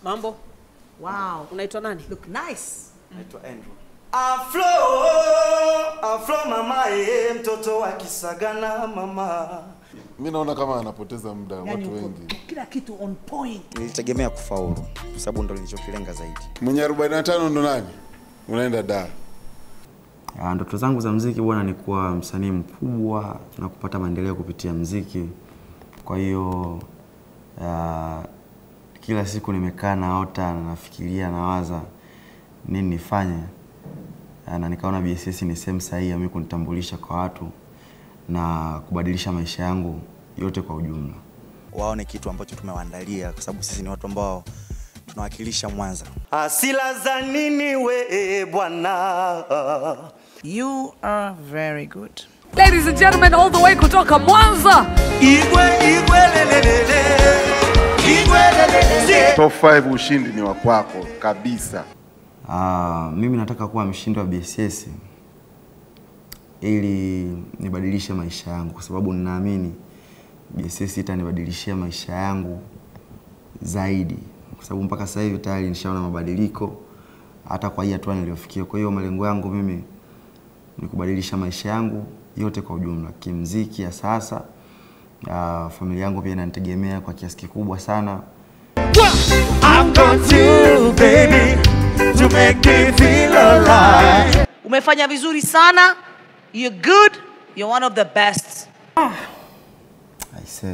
Mambo, Wow. unaitwa nani? Look nice. Naitwa Andrew. Afro, Afro mama eh, mtoto wa Kisagana mama. Mi naona kama anapoteza muda Yani watu uko wengi. kila kitu on point. Nilitegemea kufaulu kwa sababu ndo nilichokilenga zaidi. Mwenye 45 ndo nani? Unaenda da. Ah, Ndoto zangu za mziki bwana ni kuwa msanii mkubwa na kupata maendeleo kupitia mziki. Kwa hiyo ah, kila siku nimekaa naota na nafikiria nawaza nini nifanye Ah, na nikaona BSS ni sehemu sahihi ya mimi kunitambulisha kwa watu na kubadilisha maisha yangu yote kwa ujumla. Waone kitu ambacho tumewaandalia kwa sababu sisi ni watu ambao tunawakilisha Mwanza. Asila za nini we bwana? You are very good. Ladies and gentlemen, all the way kutoka Mwanza. Igwe igwe lelelele. Igwe lelelele. Top 5 ushindi ni wa kwako kabisa. Ah, mimi nataka kuwa mshindi wa BSS ili nibadilishe maisha yangu, kwa sababu ninaamini BSS itanibadilishia maisha yangu zaidi, kwa sababu mpaka sasa hivi tayari nishaona mabadiliko hata kwa hii hatua niliyofikia. Kwa hiyo malengo yangu mimi ni kubadilisha maisha yangu yote kwa ujumla, kimziki ya sasa. Ah, familia yangu pia inanitegemea kwa kiasi kikubwa sana. I've got you baby to make me feel alive. Umefanya vizuri sana. You're good. You're one of the best. I say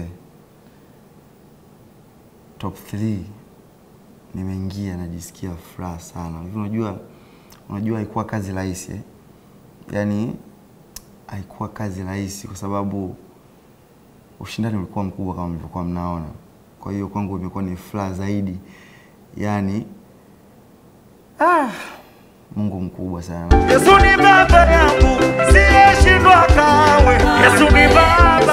top 3 nimeingia, najisikia furaha sana. Hivi unajua, unajua haikuwa kazi rahisi eh? Yaani haikuwa kazi rahisi kwa sababu ushindani ulikuwa mkubwa kama mlivyokuwa mnaona. Kwa hiyo kwangu imekuwa ni furaha zaidi, yaani ah, Mungu mkubwa sana. Yesu ni baba yangu, siyeshindwa kamwe. Yesu ni baba.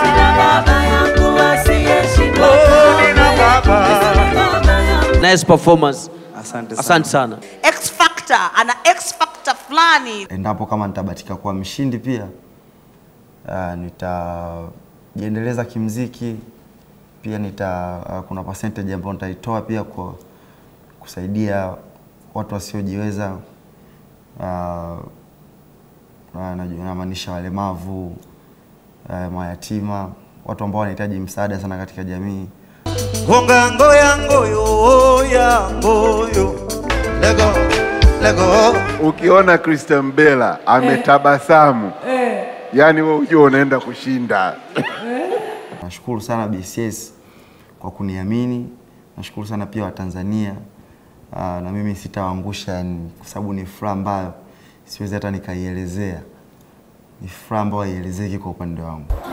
Oh, nina baba. Nice performance. Asante sana. Asante sana. X Factor. Ana X Factor fulani. endapo kama nitabatika kuwa mshindi pia uh, nitajiendeleza kimziki pia nita uh, kuna percentage ambayo nitaitoa pia kwa kusaidia watu wasiojiweza uh, uh, naju- namaanisha walemavu uh, mayatima watu ambao wanahitaji msaada sana katika jamii Gonga ngoya ngoyo ya ngoyo. Lego, lego. Ukiona Christian Bella ametabasamu, yaani wewe ujue unaenda kushinda. Nashukuru sana BCS kwa kuniamini. Nashukuru sana pia Watanzania uh, na mimi sitawaangusha, yani, kwa sababu ni furaha ambayo siwezi hata nikaielezea. Ni furaha ambayo haielezeki kwa upande wangu.